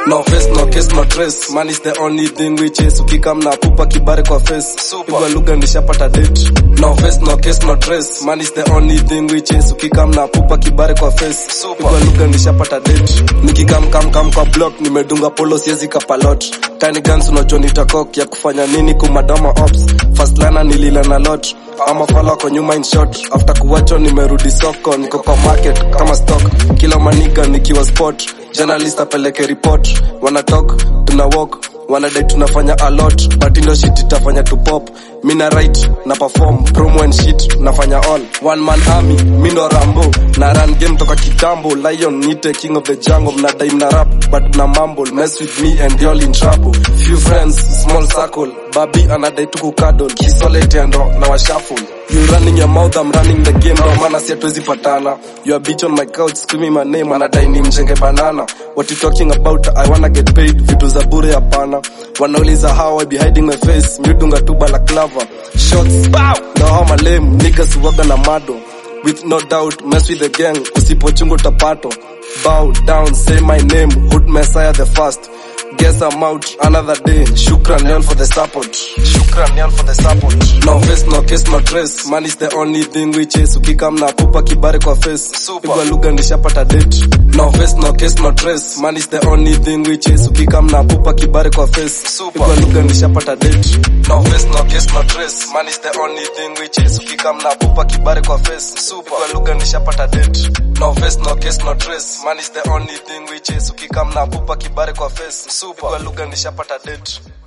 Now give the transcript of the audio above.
No face, no case, no trace. Man is the only thing we chase. Ukikam na pupa kibare kwa face. Pigwa lugha nishapata date. No face, no case, no trace. Man is the only thing we chase. Ukikam na pupa kibare kwa face. Pigwa lugha nishapata date. Nikikam kam kam kwa block nimedunga polo siezi kapalot. Tiny guns unajua nitakok ya kufanya nini kumadama ops. First liner nilila na lot. Ama fala kwa nyuma in short. After kuwacho nimerudi soko niko kwa market kama stock. Kila maniga nikiwa spot. Journalist apeleke report. Wana talk, tuna walk wanadai tunafanya a lot but ndo shit itafanya tu pop mi na write na perform promo and shit nafanya all one man army mi ndo rambo na run game toka kitambo lion nite king of the jungle mnadai mna rap but na mumble mess with me and y'all in trouble few friends small circle babi anadai tu kukadol kisolete ndo na washuffle You running your mouth, I'm running the game Ndo maana si hatuwezi patana You are bitch on my couch, screaming my name Anadai ni mjenge banana What you talking about, I wanna get paid Vitu za bure hapana Wanauliza how I be hiding my face Miudunga tu balaclava Shots, bow Ndo hao malame, niggas waga na mado With no doubt, mess with the gang Usipochunga utapato Bow down, say my name Hood Messiah the first Guess I'm out another day. Shukran y'all for the support. Shukran y'all for the support. No face, no case, no trace. Man is the only thing we chase. Ukikam na pupa kibare kwa face. Pigwa lugha nishapata date. No face, no case, no trace. Man is the only thing we chase. Ukikam na pupa kibare kwa face. Pigwa lugha nishapata date. No face, no case, no trace. Man is the only thing we chase. Ukikam na pupa kibare kwa face. Pigwa lugha nishapata date. No face, no case, no trace. Man is the only thing we chase. Ukikam na pupa kibare kwa face. Pigwa lugha nishapata date.